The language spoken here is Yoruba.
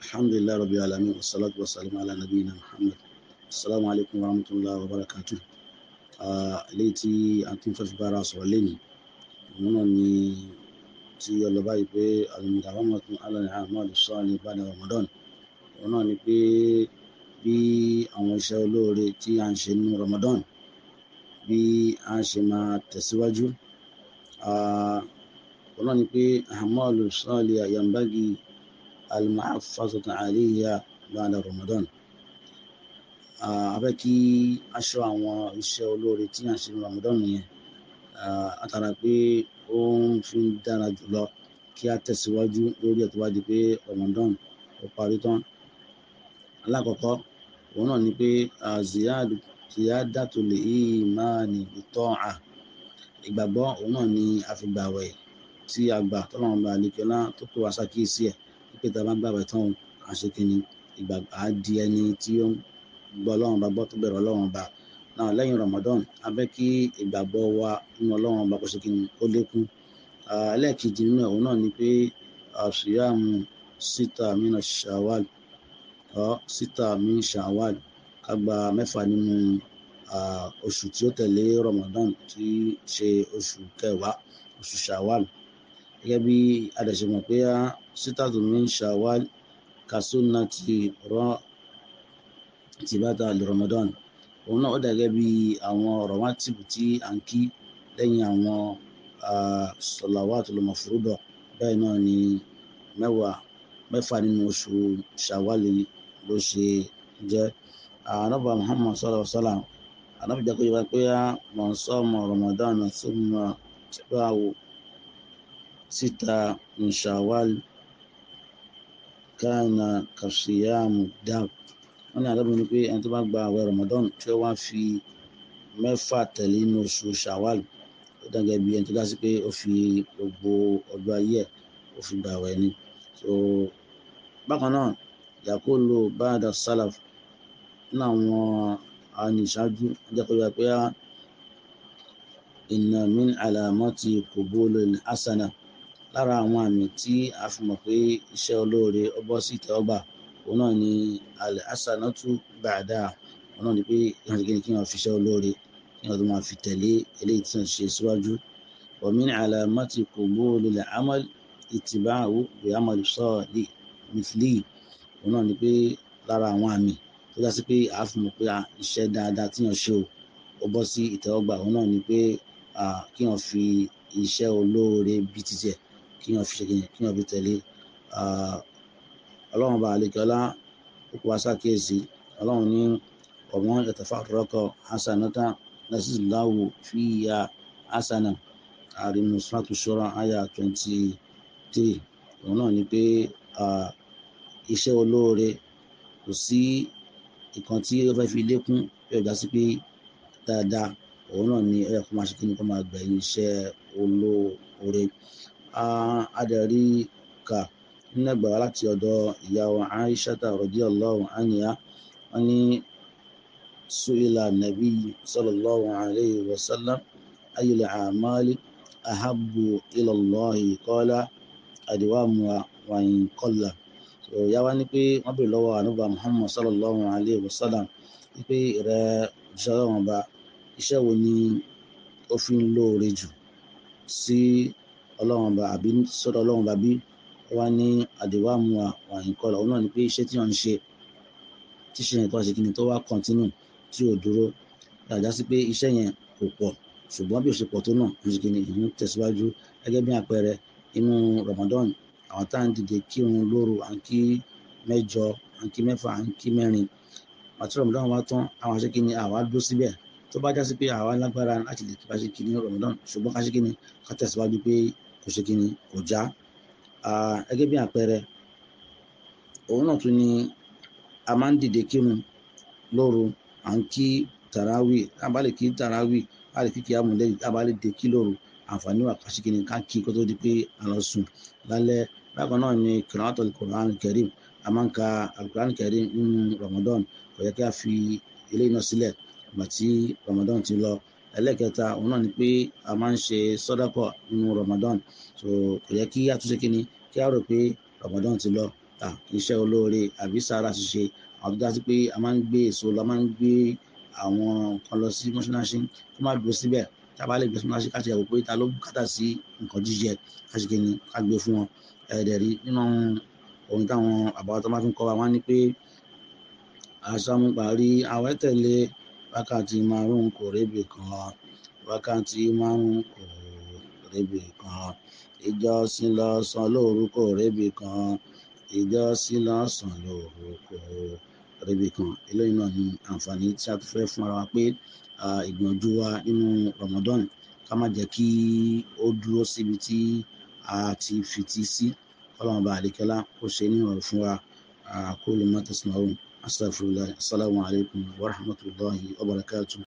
alhamdulilayi rabbil alamin wassalatu wassalamu ala nabiyina muhammad assalamu alaikum warahmatullahi wabarakatuh eléyìí tí a tún fẹ́ fi bára sọ̀rọ̀ lẹ́nu òun náà ni tí ọlọ́ba yìí pé al-mudawamatu ala al-a'mal as-salih ba'da ramadan òun náà ni pé bí àwọn iṣẹ́ olóore tí a ń ṣe nínú ramadan bí a ṣe máa tẹ̀síwájú òun náà ni pé a'malu salih yanbaghi al-muhafazatu alayha ba'da ramadan abẹ́ kí aṣọ àwọn iṣẹ́ olóore tí a ń ṣe ní ramadan yẹn àtàrà pé ó ń fi dára jùlọ kí a tẹ̀síwájú lórí ẹ̀ tó bá di pé ramadan ó parí tán alákọ̀ọ́kọ́ òun náà ni pé ziyadatul imani bit-ta'a ìgbàgbọ́ òun náà ni àfìgbàwẹ̀ tí a gbà tọ́lọ́run bá àlekẹ́lá tó pè wá ṣàkíyèsí ẹ̀ pípẹ́ tá a bá gbàwẹ̀ tán àṣekínni ìgbàgbọ́ á di ẹni tí ó ń gbọ́ ọlọ́run bá gbọ́ tó bẹ̀rẹ̀ ọlọ́run bá náà lẹ́yìn Ramadan a fẹ́ kí ìgbàgbọ́ wa nínú ọlọ́run bá kó ṣe kí ni ó lékún ẹlẹ́ẹ̀kejì nínú ẹ̀ òun náà ni pé àṣìyàmù síta mina shawal ọ síta min shawal ká gba mẹ́fà nínú oṣù tí ó tẹ̀lé Ramadan tí ṣe oṣù kẹwàá oṣù shawal gẹ́gẹ́ bí adẹ̀ṣẹ̀mọ̀ pé síta min shawal kàṣúnà ti rọ́ tìbátà lè Ramadan òun náà ó dàgẹ́ bí àwọn ọ̀rọ̀ wá tìbù tí à ń kí lẹ́yìn àwọn salawatul mafruda bẹ́ẹ̀ náà ni mẹ́wàá mẹ́fà nínú oṣù ṣàwálì ló ṣe jẹ́ ànábà Muhammad sallallahu alaihi wasallam ànábì jẹ́ kó yẹ pé man sama Ramadan thumma tabahu sita min Shawwal kana kasiyamu dab wọ́n ní àdọ́bí ni pé ẹni tó bá gba àwẹ̀ Ramadan tí ó wá fi mẹ́fà tẹ̀lé inú oṣù Shawwal ó dàgẹ́ bí ẹni tó dá sí pé ó fi gbogbo ọjọ́ ayé ẹ̀ ó fi gba àwẹ̀ ni so bákan náà yakulu ba'da salaf nínú àwọn àníṣáájú jẹ́ kó yẹ pé inna min alamati qubulil hasana lára àwọn àmì tí a fi mọ̀ pé iṣẹ́ olóore ó bọ́ sí ìtẹ́wọ́gbà òun náà ni al-hasanatu ba'da òun náà ni pé ìhàn kí ni kí wọ́n fi iṣẹ́ olóore kí wọ́n tó máa fi tẹ̀lé eléyìí tí wọ́n ṣe síwájú wa min alamati qubulil amal ittiba'u bi amali salih mithlihi òun náà ni pé lára àwọn àmì tó dá sí pé a fi mọ̀ pé iṣẹ́ dáadáa tí wọ́n ṣe o ó bọ́ sí ìtẹ́wọ́gbà òun náà ni pé kí wọ́n fi iṣẹ́ olóore bí títẹ̀ kí wọ́n fi ṣe kí wọ́n fi tẹ̀lé ọlọ́run bá àlekọ́lá ó kó wa ṣàkíyèsí ọlọ́run ní ọmọ yatafarraqa hasanata nasizillahu fiya hasana àrínú suratu shura àyà twenty three òun náà ni pé iṣẹ́ olóore kò sí ìkan tí ó fẹ́ fi lékún bí ọjà sí pé dáadáa òun náà ni ẹ̀yà kó máa ṣe kí ni kó máa gbẹ̀yìn iṣẹ́ olóore adẹ̀rí kà nínú ẹgbàá láti ọ̀dọ̀ ìyàwó aishata radiyallahu anha wọn ní su'ila nabi sallallahu alayhi wa sallam ayyul a'mali ahabbu ila Allahi qala adwamuha wa in qalla ìyá wa ní pé wọ́n bèrè lọ́wọ́ ànúbà muhammad sallallahu alayhi wa sallam wípé rẹ iṣẹ́ ọlọ́run ọba iṣẹ́ wo ni ó fi ń lóore jù sí ọlọ́run ọba àbí sọ́dọ̀ ọlọ́run ọba bí wá ní àdéhùn àwọn ìkọlọ̀ òun náà ni pé iṣẹ́ tí wọ́n ń ṣe tí iṣẹ́ yẹn tó wá ṣe kíni tó wá kọ́ntínù tí ò dúró dáadáa sí pé iṣẹ́ yẹn kò pọ̀ ṣùgbọ́n bí ó ṣe pọ̀ tó náà ń ṣe kíni ìhun tẹ̀síwájú gẹ́gẹ́ bí àpẹẹrẹ inú Ramadan àwọn tá à ń dìde kírun lóru à ń kí mẹ́jọ à ń kí mẹ́fà à ń kí mẹ́rin àti Ramadan wa tán àwọn àṣẹ kíni àwa dúró síbẹ̀ tó bá já sí pé àwa lágbára láti lè kí bá ṣe kíni Ramadan ṣùgbọ́n ká ṣe kíni ká tẹ̀síwájú pé kò ṣe kíni kò já gẹ́gẹ́ bí àpẹẹrẹ òun náà tún ni a máa ń dìde kírun lóru à ń kí tàràwì abalẹ̀ kí tàràwì a lè kí kí amúlẹ̀ abalẹ̀ dé kí lóru àǹfààní wà ká ṣíkìní ká kí kó tó di pé a lọ sùn lálẹ́ bákan náà ni kìrìnàtọ̀ Qur'an Karim a máa ń ka Al-Qur'an Karim nínú Ramadan kò yẹ kí a fi eléyìí náà sílẹ̀ ìgbà tí Ramadan ti lọ ẹlẹ́kẹta òun náà ni pé a máa ń ṣe sọ́dákọ̀ nínú Ramadan so kò yẹ kí a tún ṣe kíni kí a rò pé Ramadan ti lọ iṣẹ́ olóore àbí sàárà ṣíṣe àwọn tó dá sí pé a máa ń gbé èso lọ a máa ń gbé àwọn nǹkan lọ sí mọ́ṣáláṣí kó má dúró síbẹ̀ tá a bá lè gbé mọ́ṣáláṣí ká ti yàgò pé ta ló bùkátà sí nǹkan jíjẹ ká ṣe kíni ká gbé fún wọn ẹ̀ẹ́dẹ̀ rí nínú ohun táwọn àbáwá tó máa fi ń kọ́ wa wọ́n ní pé àṣàmú parí àwẹ̀ tẹ̀lé wákàtí márùn-ún kò rébì kan wákàtí márùn-ún kò rébì kan ìjọsìn lọ́sàn lóru kò rébì kan ìjọsìn lọ́sàn lóru kò rébì kan eléyìí náà ní àǹfààní tí a tún fẹ́ fún ara wa pé ìgbìyànjú wa nínú Ramadan ká má jẹ́ kí ó dúró síbi tí a ti fìtí sí kọ́lọ́mù bá àdékẹ́lá kó ṣe ní ọ̀rọ̀ fún wa kó lè má tẹ̀sán ọ̀hún astaghfirullah assalamu alaikum wa rahmatullahi wa barakatuh.